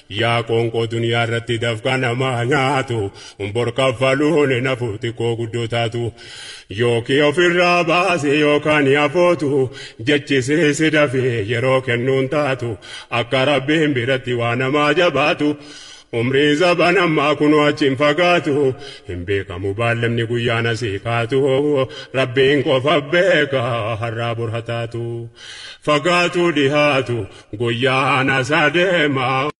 yaa qoonqoo duniyaa irratti dafqa namaa nyaatu bor kaffaluun nafu xiqqoo guddoo taatu yookii ofirraa baase yookaan afootu jechisee si dafee yeroo kennuun taatu akka rabbiin biratti waa namaa jabaatu. umrii zaban ammaa kunoo achiin fagaatu hin beekamu baallamni guyyaan asii kaatu rabbiin qofa beeka har'aa burhataatu fagaatu dhihaatu guyyaan asaa deema.